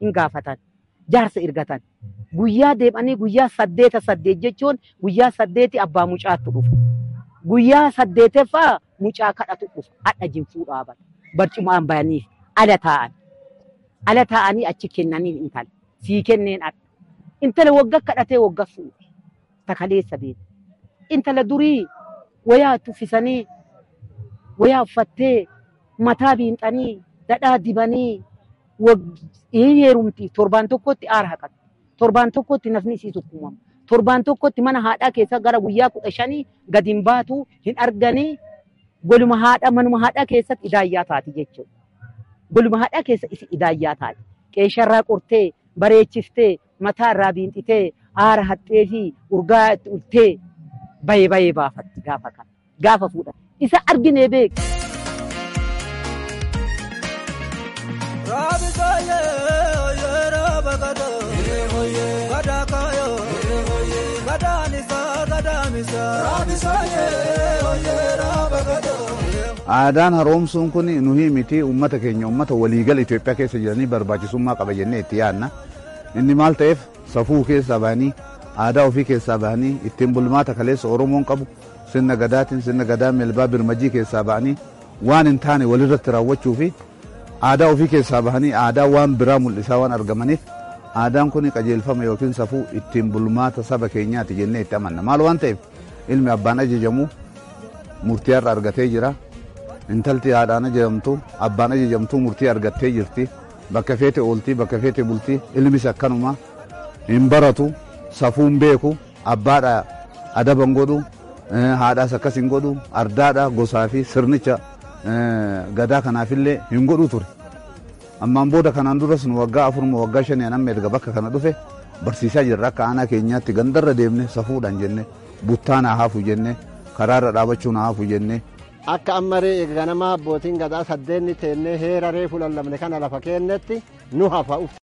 hin gaafatan. Jaarsa ergatan. Guyyaa deemanii guyyaa saddeeta saddeet jechuun guyyaa saddeeti abbaa mucaatti dhufu. Guyyaa saddeeteffaa mucaa kadhatu dhufu. Hadha jinfuu dhaaban. Barcumaan bayaniif ala taa'an. Ala taa'anii achi kennaniif intala. Sii kenneen adha. Intala wagga kadhatee wagga fuudhe. Takaleessa beeku. Intala durii wayaa tuffisanii wayaa uffattee mataa biinxanii dhadhaa dibanii heerumti torbaan tokkotti aara haqatu. Torbaan tokkotti nafni isii sukkuumama. Torbaan tokkotti mana haadhaa keessa gara guyyaa kudha shanii gadi hin baatu hin arganii goluma haadha manuma haadhaa keessatti idaayyaa taati jechuudha. Goluma haadhaa keessa isi idaayyaa taati. Qeesharraa qortee bareechiftee mataa irraa biinxitee aara haxxee fi urgaa itti ultee bayee bayee baafatti gaafa kana gaafa fuudhan. Isa arginee beeku. Aadaan haroomsuun kun nuyi miti uummata keenya uummata waliigala Itoophiyaa keessa jiranii barbaachisummaa qaba jennee itti yaadna. Inni maal ta'eef safuu keessaa bahanii aadaa ofii keessaa bahanii ittiin bulmaata kaleessa Oromoon qabu sirna gadaatiin sirna gadaa melbaa birmajii keessaa bahanii waan hin taane walirratti raawwachuu fi aadaa ofii keessaa bahanii aadaa waan biraa mul'isaa waan argamaniif aadaan kun qajeelfama yookiin safuu ittiin bulmaata saba keenyaati jennee itti amanna. Maal waan ta'eef ilmi abbaan ajajamu murtii har'a argatee jira. Intalti haadhaan ajajamtu abbaan ajajamtu murtii argattee jirti. Bakka feete ooltii bakka feete bultii ilmis akkanuma hin baratu safuun beeku abbaadha adaban godhu haadhaas akkas hin godhu ardaadha gosaa fi sirnicha gadaa kanaafillee hin godhu ture. Ammaan booda kanaan duras nu waggaa afuruma waggaa shanii amma erga bakka kana dhufe barsiisaa jirra akka aanaa keenyaatti gandarra deemne safuudhaan jenne buttaa naa hafu jenne karaarra dhaabachuu naa hafu jenne. Akka ammaree ganama abbootiin gadaa saddeenni teennee heera reefu lallabne kana lafa keennetti nu hafa